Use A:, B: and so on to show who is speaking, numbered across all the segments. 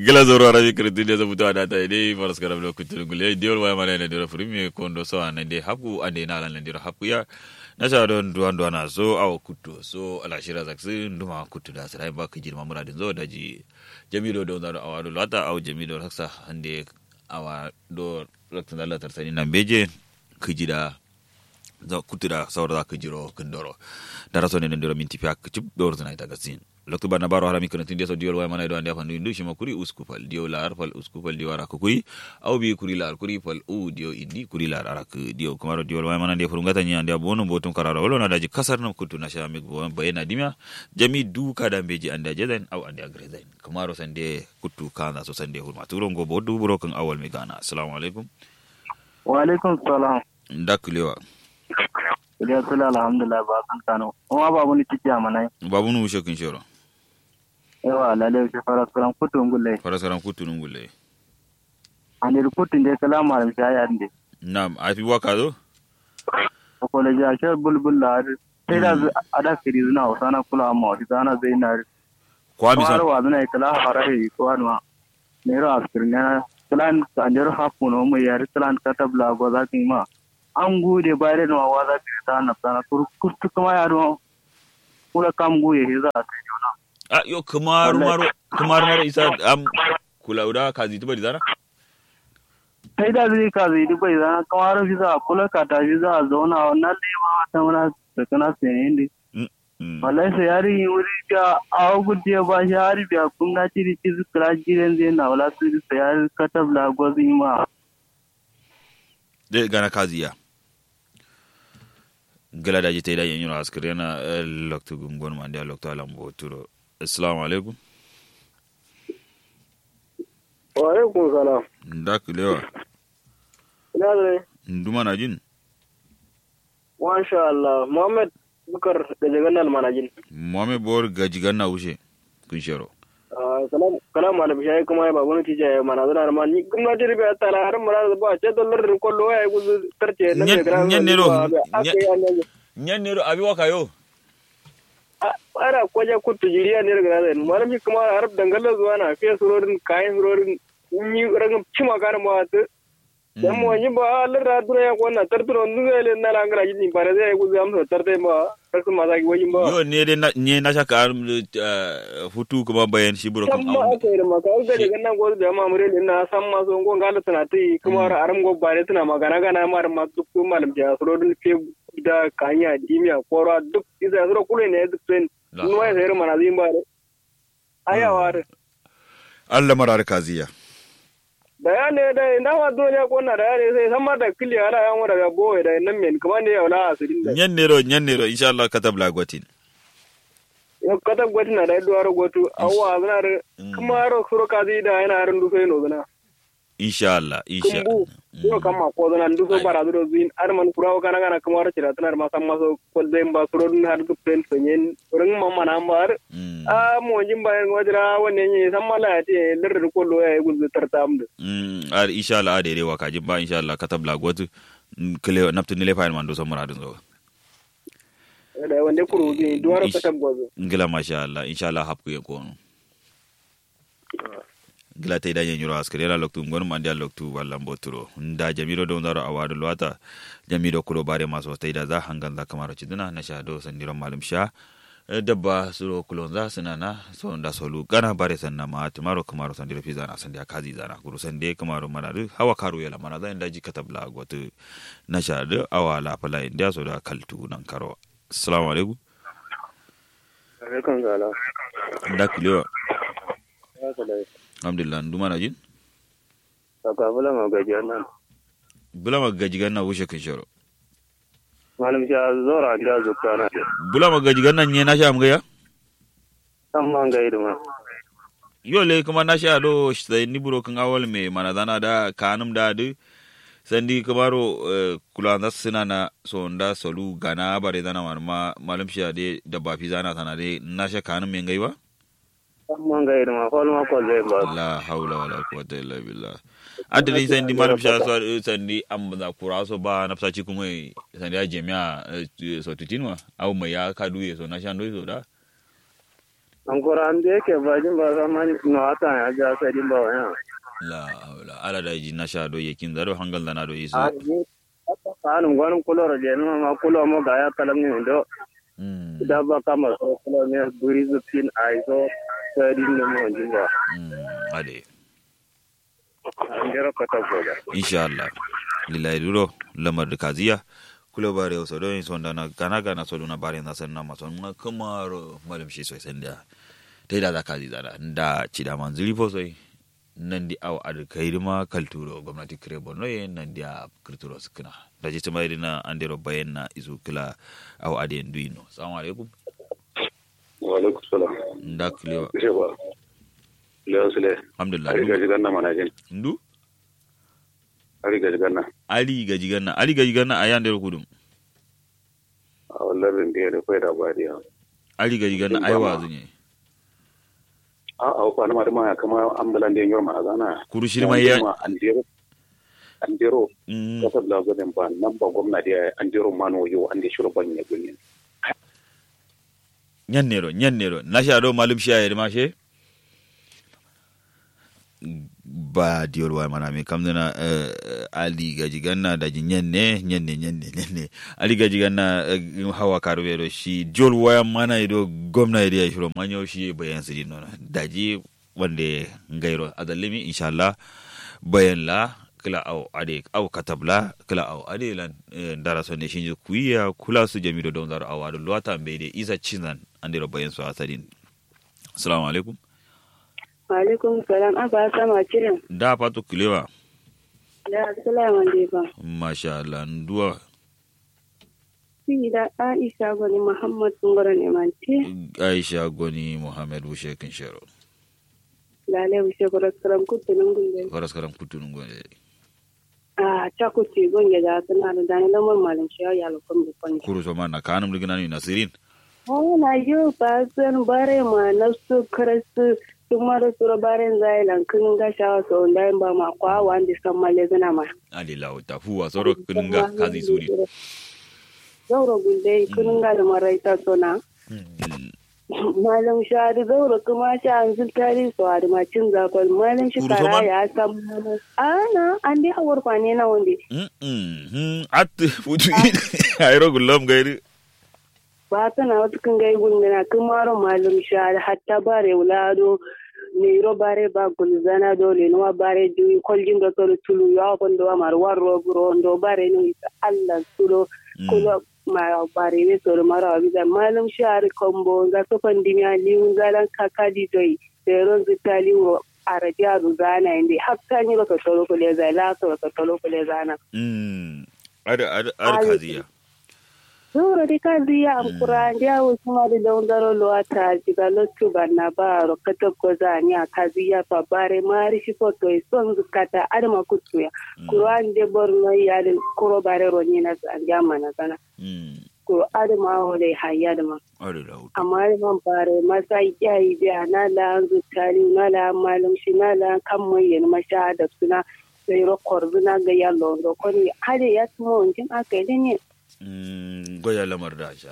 A: gila zoro arabi kritin da zabuto ada ta dai faras karam lo kutul gule diol wa mana ne dira primi kondo so an de hapu ande na lan dira hapu ya na sa don duan duan na so aw kutu so ala shira zaksi nduma kutu da sai ba kijir ma muradin zo daji jamido do da awado lata aw jamido raksa ande awa do rakta dalla tarsani nan beje kijida za kutira sawar za ka jiro kandoro da raso ne ndiro minti fiak chip dor zana ita gasin lokto bana baro harami kana tinde so diol way mana do ande fandu indu shima kuri uskupal dio lar fal uskupal dio ara kuri au bi kuri lar kuri fal u dio indi kuri lar ara ku dio kumaro diol way mana de furungata nya ande bono botum karara wolo na daji kasar nam kutu na shamik bo bayena dimya jami du kada beji ande jaden au ande agrezain kumaro sande kutu kana so sande hurma turongo bodu buro kan awal mi gana assalamu alaikum
B: wa alaikum salam
A: ndakulewa
B: Iliya sula alhamdulillah ba kan kano. Kuma babu ni ciki amanai.
A: babu nu shekin shoro
B: Yawa lalle shi fara kuran kutun gulle.
A: farasaran kutu nungule
B: Ani kutun de kala malam shaya ande.
A: nam afi waka zo
B: Ko le ja shi bulbul la. Sai da ada kiri zuna usana kula amma wata zana zai na.
A: kwami
B: Har
A: san
B: wa zuna kala harahi ko anwa. Ne ro askirnya kalan anjero hapu no mu yar kalan katabla go za ma. An gude bare no wa za ki ta na sana kurkustu kuma yaro. Kula kam guye za ta jona.
A: a yo kamar maro kamar maro isa am kulauda kazi tuba di zara
B: sai da zai ka zai dubai zana kamar visa kula ka ta visa a zauna wannan lema wata muna da kana sayan ne
A: Mm.
B: wallahi sai yari wuri biya a gudi ba shi hari biya kun na ci ci su kira jiren zai na wala su sai yari katab la gozi ma
A: de gana kazi ya gala da jita idan yin askar yana lokto gungon man da lokto alam bo turo assalamu alaikum
B: wa alaikum salam
A: ndak lewa
B: ina da
A: nduma na jin
B: masha Allah Muhammad Bukar da jaganal manajin
A: mame bor gaji ganna wuce kun shero
B: salam kalam malam shayi kuma ba wani tije ya mana zana ma ni kuma jiri ba ta la har mara ba ce dollar ko lo ya guzu tarce na
A: Nyen-
B: me gra
A: nyen ne ro,
B: aka
A: nyen-
B: ya ne
A: nyan nero abi waka yo
B: ara kwaje kutu jiriya ne daga nan malam shi kuma har dangalla zuwa na fiye surorin kayan surorin ni rangam cima kana ma ta dan mo ni ba Allah ra dura ya konna tarturo nduga le na la ngara yini bare zai guzu am so tarte ma kasu ma zagi wajin ba
A: yo ne de na ne na shaka ar hutu kuma bayan shi buro kan
B: samma
A: awon
B: aka yi da maka ga daga nan gozu da ma mure ne na san ma so ngon gala tana tai kuma har aram go bare tana magana gana ma ma duk malam ja surorin fe da kanya dimiya korwa duk isa suro kule ne duk sen
A: La
B: nuwa ya sayar mana zin bare ayawa da
A: Allah marar kaziya
B: da ya ne da ina ma duniya ko na da ya ne sai san ma da kili ala ya mu daga boye da nan men kuma ne ya wala asirin da
A: nyan nero nyan nero insha Allah katab la gwatin
B: yau kata gwati na da ya duwaro gwatu awwa zana da kuma ro suro kazi da yana harin duso ino zana
A: insha Allah insha
B: kumbu yau kama ko zana duso bara duro zuin ar man kurawo kana kana kuma ro cira tanar ma san ma so ko zai ba suro dun har duk pen sonyen ring mamma na mar
A: Mm.
B: a mo jin bayan wajira wannan ne san mala ya ce lirri ko lo ya yi guzu tartam da
A: Mm, ar insha Allah ade rewa kajin ba insha Allah katab la gwatu kile naptu nile fayin man do so muradin zo
B: da wanda kuro zuin duwaro
A: Ish.
B: kata gwazo
A: ngila masha Allah insha Allah hapku ye kono ngila te da nyiro askere la loktu ngon man dia loktu walla mboturo nda jamiro do ndaro awadu lwata jamiro kulo bare maso te da za hangan za kamaro chiduna na sha do sandiro malum sha Eh, dabba suro kulon za suna na so nda solu gana bare sanna ma tumaro kamaro sandiro fi zana sandia kazi zana kuru sande kamaro mana du hawa karu yala mana za nda ji katabla gotu na sha do awala pala india so da kaltu nan karo assalamu alaikum
B: alaikum salam
A: nda kulewa
B: ya salai
A: alhamdulillah nduma na jin
B: saka bula ma gajiyar nan
A: bulama gajigan na wuce kan shoro
B: malam sha zora da zuka na
A: bulama gajigan na nye na sha mga ya
B: san man ga idima
A: yo le kuma na sha do sai ni buro kan awal me mana dana da kanum da du sandi kamaro eh, kula da sina na so nda solu gana bare dana man ma malum sha de da ba fi zana sana de na sha kanum me ngai ba
B: san man ga idima kol ma kol zai ba
A: la haula wala quwwata illa billah adali sandi malum sha so eh, sandi am da kura so ba na psa ci kuma sandi a jemiya eh, so tutinwa au mai ya kadu ye so na sha ndo so da
B: an kora an da yake bajin ba zama no ata ya ja sai din ba wani
A: la hawla ala da ji na sha do yakin zaro hangal da na do iso
B: a ni kanun gwanin kulor je no ma kulo mo ga ya kalam ni do
A: mm
B: da ba kama so kulo ne buri zupin ai so sai din ne mo jin ba
A: mm ade
B: an jira ka ta goga
A: insha Allah lillahi duro lamar da kaziya kula bare wasu don son da na gana gana so na bare na san na maso na kamar malam shi sosai da dai da kazi zara da ci da man zuri sosai nan di aw ad kayrima kalturo gwamnati kire bonno ye nan di a kirturo sukna da ji tumai na andero bayan na isu kila aw ade nduino assalamu alaikum
C: wa alaikum salam
A: nda kilewa
C: ce ba lewa sule
A: alhamdulillah
C: ari gaji ganna mana jin
A: ndu
C: ari gaji ganna
A: ali gaji ganna ali gaji ganna ayan der kudum
C: a wallan da da kai da bariya
A: ali gaji ganna ai wazunye
C: a a ko na ma kama ambulan da yor ma zana
A: kuru shirma ya
C: andero andero
A: Mm,
C: kasar da gudun ba nan ba gwamnati ya andero mano yo an da shiru ban ya gunin
A: nyannero nyannero nasha do malum shiya yede mashe ba diyor wa mana mi kamdana uh, ali gaji ganna da ji nyanne nyanne nyanne nyanne ali gaji ganna uh, hawa karbe do shi jol waya mana do gwamna ya shiro manyo shi bayan su dinno daji wande ngairo adallimi inshallah bayan la kila au ade au katabla kila au ade lan eh, ndara so ne shinji kuiya kula su jamido don zaro awado luwata mbede isa chinan andiro bayan su asadin assalamu alaikum
D: Alaikum salam aba sama kiran
A: da pato kilewa
D: da salaman dai ba.
A: masha Allah nduwa
D: Shi da Aisha gwani Muhammad Ngoro ne mante.
A: Aisha Goni Muhammad Bushe Kinshero
D: Lale wuce kwarar karam kutu nan gungun.
A: faras karam kutunun gone
D: A ta kuce gungun da suna da dani lamar malin shi ya lukun da kwanje.
A: kuru so man na kanum digina ni nasirin
D: Wala yau ba san bare ma na su karasu sun mara su baren zailan kun ga shawa sau da ba ma kwa wanda san male zana ma.
A: ali lawo ta fuwa soro kinga kazi suri
D: Zauro gulde kun ga da maraita sona. Malam shari zaura kuma sha an zultari su a da macin zafal malam shi
A: Kuru
D: kara
A: soman?
D: ya san ana an dai hawar kwane na wanda
A: at futu ayro gullom gairi
D: ba tana wata kan gai gungana kuma ro malam shari hatta bare wulado ne ro bare ba gulzana dole no bare juyi koljin da tolo tulu ya bondo wa mar warro buro ndo bare no isa Allah tulo kulo ma bare ne soro mara wa biza malam shari kombo ga to pandimi ali ungalan kakadi doi seron zitali wo arabiya ruzana inde hakka ni ro to tolo ko le zala to to tolo ko le zana
A: Mm. ar ar ar kaziya
D: Zuro di kazi ya amkura ndia usuma di dondaro lo ata jiga lo tuba na baro kato koza ni a kazi ya pabare mari shifoto isonzu kata adama kutuya kuro ande borno ya de kuro bare ro ni na anja mana sana
A: Mm.
D: kuro adama hole hayya dama
A: ar lawo
D: amma man bare masa yayi biya na la anzu tali na la malum shi na la kan mayen masha da suna sai ro korzuna ga yallo ro koni hade ya tumo wankin aka yi ne
A: Mm, goya lamar da sha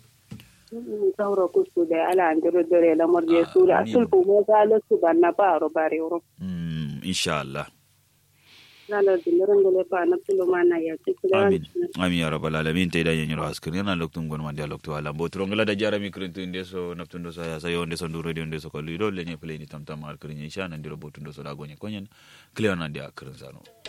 D: sauro kusku da ala andiro dore lamar je su da
A: Amin.
D: sulfu mo zalo su banna baro bare wuro
A: Mm, insha Allah
D: zalo dimirin da lefa na tulo mana ya ci kula
A: amin amin ya rabbal alamin tay da yenyiro askrin yana loktum gon mandi lokto ala bo tronga da jara mi krintu inde so naptundo so ya sayo inde so ndu radio inde so ko lido lenye play ni tamtam ar krin insha nan diro botundo so da gonye konyen clear nan dia krin sano